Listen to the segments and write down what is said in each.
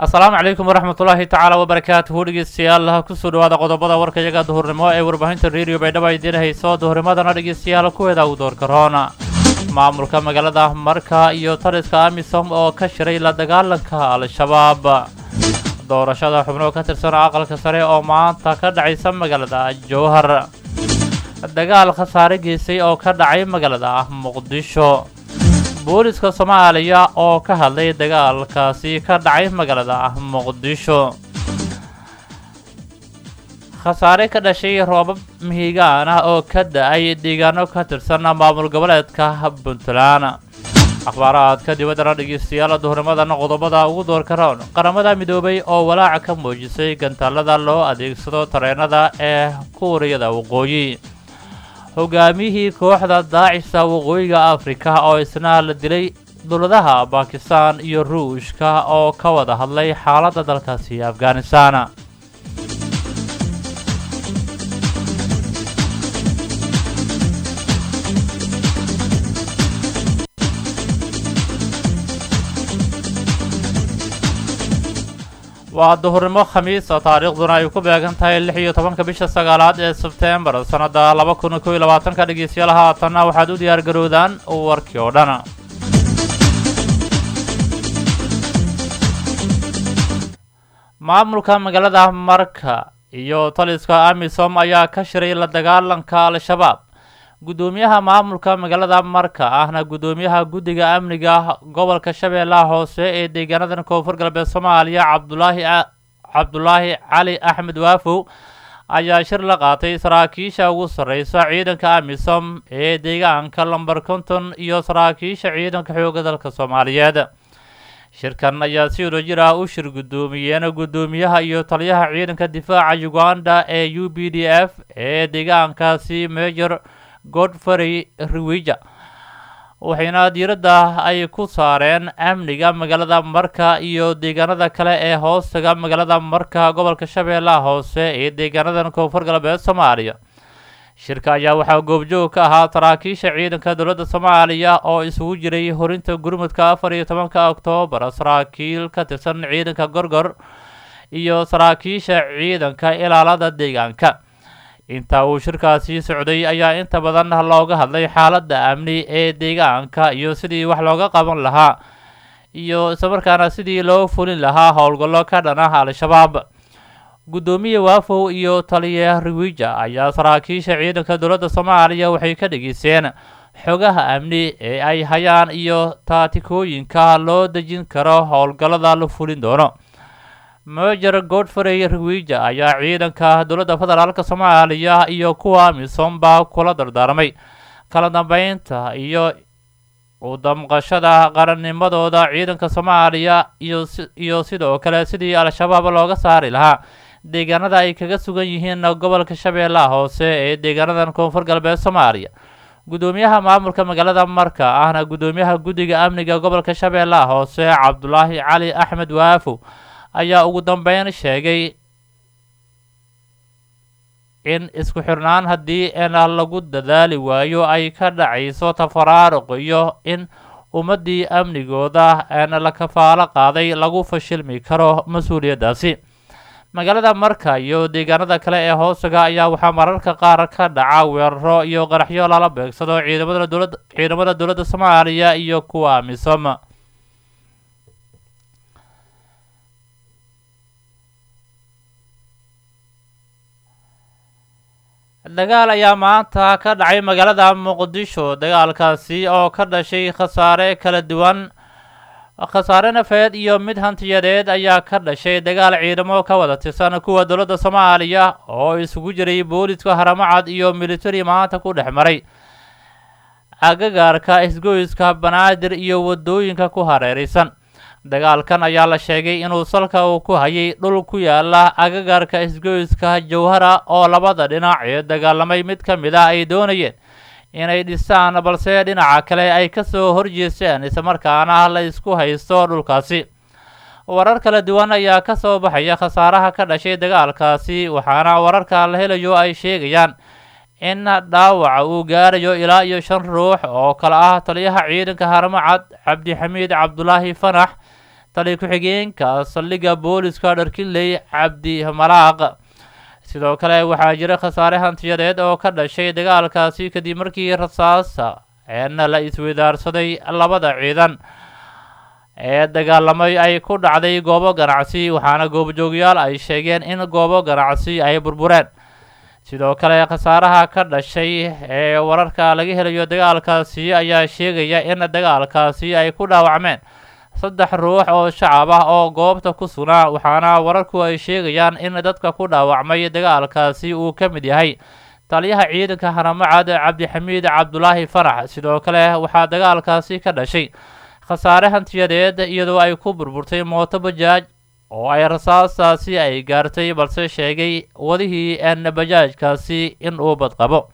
asalaamu calaykum waraxmat ullaahi tacaala wabarakaatuhu dhegeystayaal kusoo dhawaada qodobada warka iyaga duhurnimo ee warbaahinta radio baydhabo idiin hayso duhurnimadana dhegeystayaal kuweeda u doorka roona maamulka magaalada marka iyo taliska amisom oo ka shiray la dagaalanka al-shabaab doorashada xubno ka tirsan aqalka sare oo maanta ka dhacaysa magaalada jowhar dagaal khasaare geysay oo ka dhacay magaalada muqdisho booliska soomaaliya oo ka hadlay dagaalkaasi ka dhacay magaalada muqdisho khasaare ka dhashay roobab mihigaan ah oo ka da-ay deegaano ka tirsan maamul goboleedka puntland akhbaaraadka dibaddana dhegeystayaal duhurnimadan qodobada ugu doorka roon qaramada midoobay oo walaaca ka muujisay gantaalada loo adeegsado tareenada ee kuuriyada waqooyi hogaamiyihii kooxda daacisa waqooyiga afrika oo isna la dilay dowladaha bakistan iyo ruushka oo ka wada hadlay xaaladda dalkaasi afghanistan waa duhurnimo khamiisa taariikhduna ay ku beegan tahay lix iyo tobanka bisha sagaalaad ee sebtembar sannadda laba kun kow iyo labaatanka dhegeystayaal haatanna waxaad u diyaar garowdaan warkii oo dhan maamulka magaalada marka iyo taliska amisom ayaa ka shiray la dagaalanka al-shabaab guddoomiyaha maamulka magaalada marka ahna guddoomiyaha guddiga amniga gobolka shabeellaha hoose ee deegaanadan koonfur galbeed soomaaliya cabdulaahi cabdulaahi cali axmed waafow ayaa shir la qaatay saraakiisha ugu sarreysa ciidanka amisom ee deegaanka lomber konton iyo saraakiisha ciidanka xooga dalka soomaaliyeed shirkan ayaa si wadajir ah u shir guddoomiyeen guddoomiyaha iyo taliyaha ciidanka difaaca uganda ee u b d f ee deegaankaasi major godfrey riwija waxayna diiradda ay ku saareen amniga magaalada marka iyo deegaanada kale ee hoostaga magaalada marka gobolka shabeellaha hoose ee deegaanadan koonfur galbeed soomaaliya shirka ayaa waxaa goobjoog ka ahaa saraakiisha ciidanka dowladda soomaaliya oo isugu jiray horinta gurmudka afar iyo tobanka oktoobar saraakiil ka tirsan ciidanka gorgor iyo saraakiisha ciidanka ilaalada deegaanka inta uu shirkaasi socday ayaa inta badan looga hadlay xaaladda amni ee deegaanka iyo sidii wax looga qaban lahaa iyo islamarkaana sidii loo fulin lahaa howlgallo ka dhan ah al-shabaab guddoomiye waafow iyo taliya riwija ayaa saraakiisha ciidanka dowladda soomaaliya waxay ka dhegeysteen xogaha amni ee ay hayaan iyo taatikooyinka loo dejin karo howlgallada la fulin doono major godfrey riwija ayaa ciidanka dowladda federaalk soomaaliya iyo kuwa misomba kula dardaarmay kala dambeynta iyo u damqashada qarannimadooda ciidanka soomaaliya iyo sidoo kale sidii al-shabaab looga saari lahaa deegaanada ay kaga sugan yihiin gobolka shabeellaha hoose ee deegaanadan koonfur galbeed soomaaliya guddoomiyaha maamulka magaalada marka ahna guddoomiyaha guddiga amniga gobolka shabeellaha hoose cabdulaahi cali axmed waafow ayaa ugu dambeyn sheegay in isku xirnaan haddii ena lagu dadaali waayo ay ka dhacayso tafaraaruq iyo in ummaddii amnigooda eena la kafaalo qaaday lagu fashilmi karo mas-uuliyaddaasi magaalada marka iyo deegaanada kale ee hoosaga ayaa waxaa mararka qaar ka dhaca weeraro iyo qaraxyo lala beegsado ciidamada dowlad ciidamada dowladda soomaaliya iyo kuwa amisom dagaal ayaa maanta ka dhacay magaalada muqdisho dagaalkaasi oo ka dhashay khasaare kala duwan khasaare nafeed iyo mid hantiyadeed ayaa ka dhashay dagaal ciidamo ka wada tirsan kuwa dowladda soomaaliya oo isugu jiray booliska haramacad iyo militari maanta ku dhex maray agagaarka isgoyska banaadir iyo waddooyinka ku hareeraysan dagaalkan ayaa la sheegay inuu salka uu ku hayay dhul ku yaala agagaarka isgoyska jawhara oo labada dhinac ee dagaalamay mid ka mid ah ay doonayeen inay dhisaan balse dhinaca kale ay kasoo horjeesteen islamarkaana la isku haysto dhulkaasi warar kala duwan ayaa ka soo baxaya khasaaraha ka dhashay dagaalkaasi waxaana wararka la helayo ay sheegayaan in dhaawaca uu gaarayo ilaa iyo shan ruux oo kale ah taliyaha ciidanka haramacad cabdixamiid cabdulaahi fanax tali ku-xigeenka saldhigga booliska dharkinley cabdi malaaq sidoo kale waxaa jira khasaare hantiyadeed oo ka dhashay dagaalkaasi kadib markii rasaasa eena la isweydaarsaday labada ciidan ee dagaalamay ay ku dhacday goobo ganacsi waxaana goobjoogyaal ay sheegeen in goobo ganacsi ay burbureen sidoo kale khasaaraha ka dhashay ee wararka laga helayo dagaalkaasi ayaa sheegaya in dagaalkaasi ay ku dhaawacmeen saddex ruux oo shacab ah oo goobta ku sugnaa waxaana wararku ay sheegayaan in dadka ku dhaawacmay dagaalkaasi uu ka mid yahay taliyaha ciidanka haramacad cabdixamiid cabdulaahi farax sidoo kale waxaa dagaalkaasi ka dhashay khasaare hantiyadeed iyadoo ay ku burburtay mooto bajaaj oo ay rasaastaasi ay gaartay balse sheegay wadihii n bajaajkaasi in uu badqabo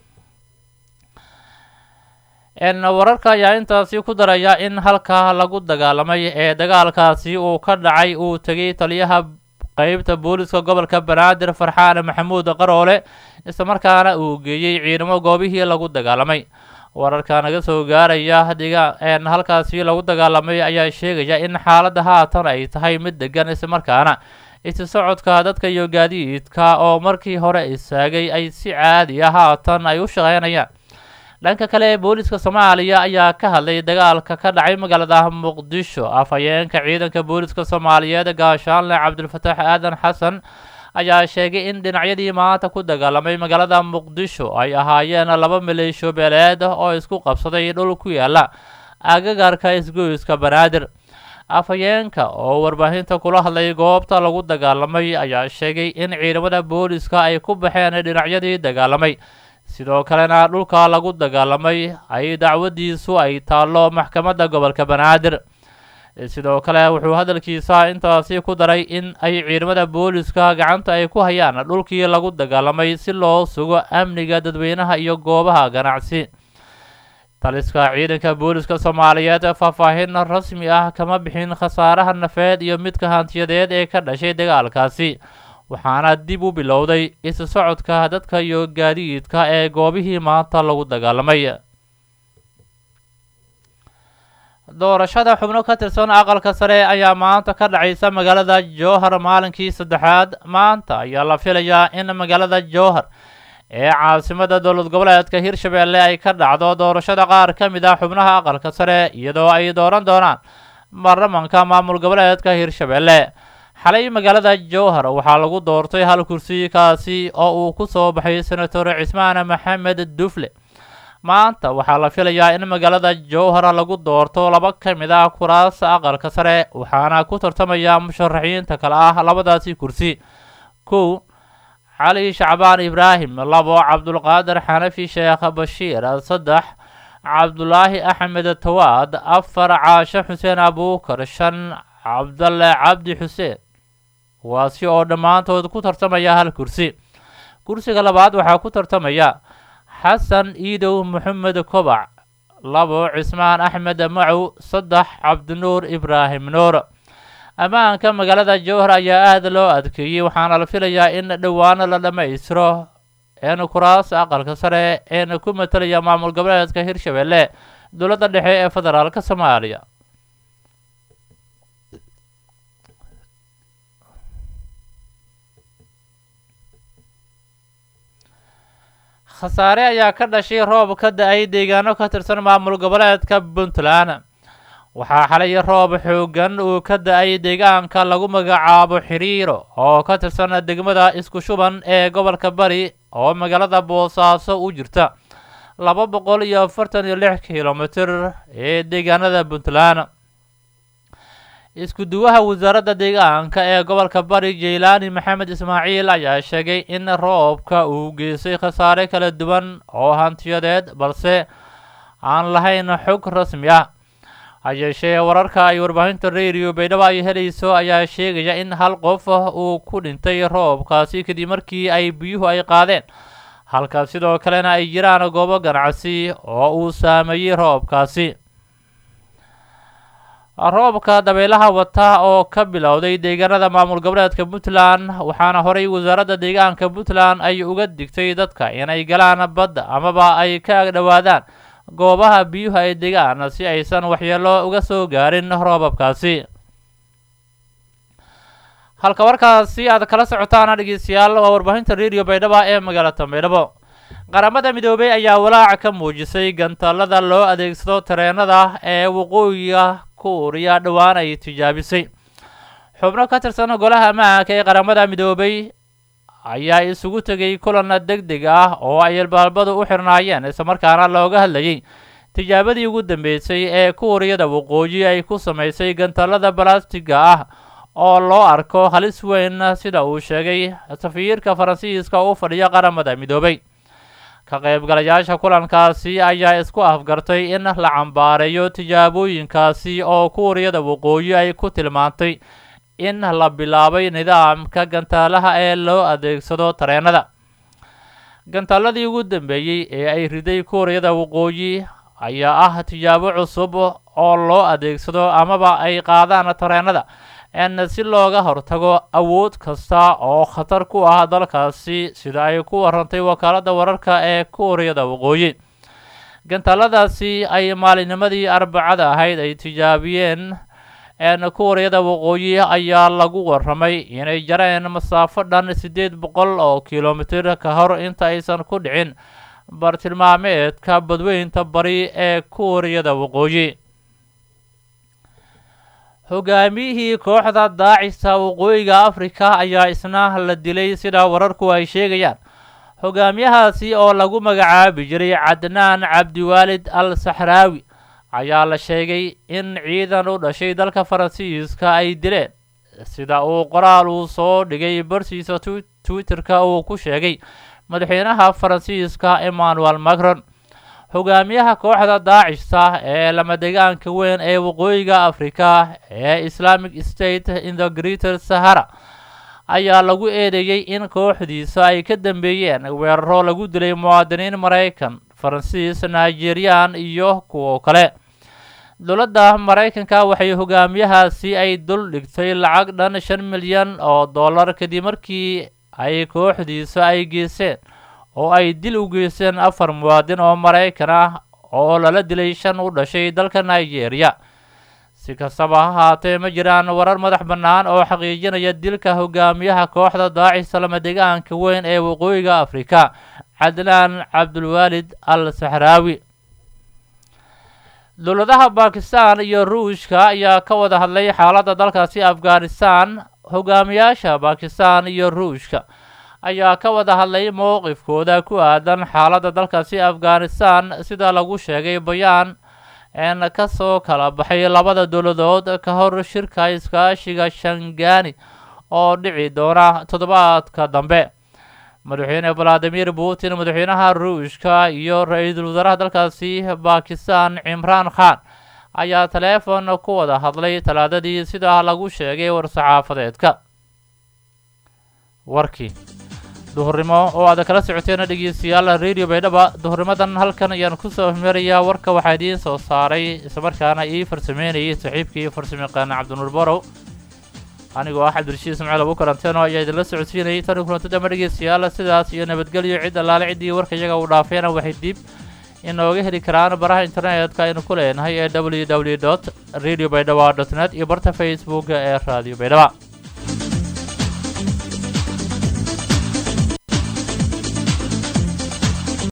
n wararka ayaa intaasi ku daraya in halkaa lagu dagaalamay ee dagaalkaasi uu ka dhacay uu tegay taliyaha qeybta booliska gobolka banaadir farxaan maxamuud qaroole islamarkaana uu geeyey ciidamo goobihii lagu dagaalamay wararka naga soo gaaraya n halkaasi lagu dagaalamay ayaa sheegaya in xaaladda haatan ay tahay mid degan islamarkaana isi socodka dadka iyo gaadiidka oo markii hore istaagay ay si caadi ah haatan ay u shaqeynayaan dhanka kale booliska soomaaliya ayaa ka hadlay dagaalka ka dhacay magaalada muqdisho afhayeenka ciidanka booliska soomaaliyeed gaashaanle cabdulfataax aadan xasan ayaa sheegay in dhinacyadii maanta ku dagaalamay magaalada muqdisho ay ahaayeen laba maleesho beeleed oo isku qabsaday dhul ku yaala agagarka isgoyska banaadir afhayeenka oo warbaahinta kula hadlay goobta lagu dagaalamay ayaa sheegay in ciidamada booliska ay ku baxeen dhinacyadii dagaalamay sidoo kalena dhulka lagu dagaalamay ay dacwadiisu ay taallo maxkamadda gobolka banaadir sidoo kale wuxuu hadalkiisa intaasi ku daray in ay ciidamada booliska gacanta ay ku hayaan dhulkii lagu dagaalamay si loo sugo amniga dadweynaha iyo goobaha ganacsi taliska ciidanka booliska soomaaliyeed faahfaahin rasmi ah kama bixin khasaaraha nafeed iyo midka hantiyadeed ee ka dhashay dagaalkaasi waxaana dib u bilowday isu socodka dadka iyo gaadiidka ee goobihii maanta lagu dagaalamay doorashada xubno ka tirsan aqalka sare ayaa maanta ka dhacaysa magaalada jowhar maalinkii saddexaad maanta ayaa la filayaa in magaalada jowhar ee caasimada dowlad goboleedka hirshabeelle ay ka dhacdo doorashada qaar ka mid ah xubnaha aqalka sare iyadoo ay dooran doonaan baarlamanka maamul goboleedka hirshabeelle xalay magaalada jowhar waxaa lagu doortay hal kursi kaasi oo uu ku soo baxay senator cismaan maxamed dufle maanta waxaa la filayaa in magaalada jowhar lagu doorto laba ka mid ah kuraasta aqalka sare waxaana ku tartamaya musharaxiinta kale ah labadaasi kursi kow cali shacbaan ibraahim labo cabdulqaadir xanafi sheekh bashiir saddex cabdulaahi axmed tawaad afar caashe xuseen abuukar shan cabdalle cabdi xuseen kuwaasi oo dhammaantood ku tartamaya hal kursi kursiga labaad waxaa ku tartamaya xasan iidow maxamed kobac labo cismaan axmed macow saddex cabdinuur ibraahim nuur ammaanka magaalada jowhar ayaa aada loo adkeeyey waxaana la filayaa in dhowaano la dhammaystiro een kuraas aqalka sare een ku matalaya maamul goboleedka hirshabeelle dowladda dhexe ee federaalka soomaaliya khasaare ayaa ka dhashay roob ka da-ay deegaano ka tirsan maamul goboleedka puntland waxaa xalay roob xoogan uu ka da-ay deegaanka lagu magacaabo xiriiro oo ka tirsan degmada isku shuban ee gobolka bari oo magaalada boosaaso u jirta laba boqol iyo afartan iyo lix kilomitir ee deegaanada puntland isku duwaha wasaaradda deegaanka ee gobolka bari jaylaani maxamed ismaaciil ayaa sheegay in roobka uu geystay khasaare kala duwan oo hantiyadeed balse aan lahayn xog rasmi ah hayeeshee wararka ay warbaahinta radio baydhabo ay helayso ayaa sheegaya in hal qof uu ku dhintay roobkaasi kadib markii ay biyuhu ay qaadeen halka sidoo kalena ay jiraan goobo ganacsi oo uu saameeyey roobkaasi roobka dabeelaha wata oo ka bilowday deegaanada maamul goboleedka puntland waxaana horey wasaaradda deegaanka puntland ay uga digtay dadka inay galaan badda amaba ay ka agdhowaadaan goobaha biyuhu ay degaan si aysan waxyeelo uga soo gaarin roobabkaasi halka warkaasi aad kala socotaana dhegeystayaal waa warbaahinta radio baydhabo ee magaalada baydhabo qaramada midoobey ayaa walaaca ka muujisay gantaalada loo adeegsado tareenada ee waqooyiga kuuriya dhowaan ay tijaabisay xubno ka tirsan golaha ammaanka ee qaramada midoobey ayaa isugu tegay kulan deg deg ah oo ay albaabadu u xirnaayeen islamarkaana looga hadlayay tijaabadii ugu dambeysay ee kuuriyada waqooyi ay ku samaysay gantaalada balastiga ah oo loo arko halis weyn sida uu sheegay safiirka faransiiska u fadhiya qaramada midoobay ka qaybgalayaasha kulankaasi ayaa isku afgartay in la cambaareeyo tijaabooyinkaasi oo kuuriyada waqooyi ay ku tilmaantay in la bilaabay nidaamka gantaalaha ee loo adeegsado tareenada gantaaladii ugu dambeeyey ee ay riday kuuriyada waqooyi ayaa ah tijaabo cusub oo loo adeegsado amaba ay qaadaan tareenada n si looga hortago awood kasta oo khatar ku ah dalkaasi sida ay ku warantay wakaaladda wararka ee kuuriyada waqooyi gantaaladaasi ay maalinimadii arbacada ahayd ay tijaabiyeen n kuuriyada waqooyi ayaa lagu waramay inay jareen masaafo dhan siddeed boqol oo kilomitir ka hor inta aysan ku dhicin bartilmaameedka badweynta bari ee kuuriyada waqooyi hogaamiyihii kooxda daacista waqooyiga afrika ayaa isna la dilay sida wararku ay sheegayaan hogaamiyahaasi oo lagu magacaabi jiray cadnaan cabdiwaalid al saxraawi ayaa la sheegay in ciidan u dhashay dalka faransiiska ay dileen sida uu qoraal uu soo dhigay barsiisa twitterka uu ku sheegay madaxweynaha faransiiska emmanuel macron hogaamiyaha kooxda daacista ee lamadegaanka weyn ee waqooyiga afrika ee islamic state in the greater sahara ayaa lagu eedeeyey in kooxdiisa ay ka dambeeyeen weeraro lagu dilay muwaadiniin maraykan faransiis nigerian iyo kuwo kale dowladda maraykanka waxay hogaamiyahaasi ay dul dhigtay lacag dhan shan milyan oo dollar kadib markii ay kooxdiisa ay geyseen oo ay dil u geysteen afar muwaadin oo maraykan ah oo lala dilay shan u dhashay dalka nigeria si kastaba ha haatee ma jiraan warar madax bannaan oo xaqiijinaya dilka hogaamiyaha kooxda daacisa lamadegaanka weyn ee waqooyiga afrika cadnaan cabdulwaalid al saxraawi dowladaha bakistan iyo ruushka ayaa ka wada hadlay xaaladda dalkaasi afghanistan hogaamiyaasha bakistan iyo ruushka ayaa ka wada hadlay mowqifkooda ku aadan xaaladda dalkaasi afghanistan sida lagu sheegay bayaan een ka soo kala baxay labada dowladood ka hor shirka iskaashiga shangani oo dhici doona toddobaadka dambe madaxweyne valadimir putin madaxweynaha ruushka iyo ra-iisul wasaaraha dalkaasi bakistan cimraan khan ayaa taleefon ku wada hadlay talaadadii sida lagu sheegay war-saxaafadeedka warkii duhurnimo oo aad kala socoteen dhegeystayaal radio baydhaba duhurnimadan halkan ayaan kusoo hmerayaa warka waxaa idiin soo saaray islamarkaana ii farsameynayay saaxiibkii farsamayaqaana cabdinuur borow anigoo ah cabdirashiid ismaaciil abu karanteeno ayaa idinla socodsiinayay tani kulanta dama dhegeystayaal sidaas iyo nabadgelyo cid allaale ciddii warka iyaga uu dhaafeena waxay dib inooga heli karaan baraha internetka aynu ku leenahay ee w w dot radio baydhaba dot net iyo barta facebook ee radio baydhaba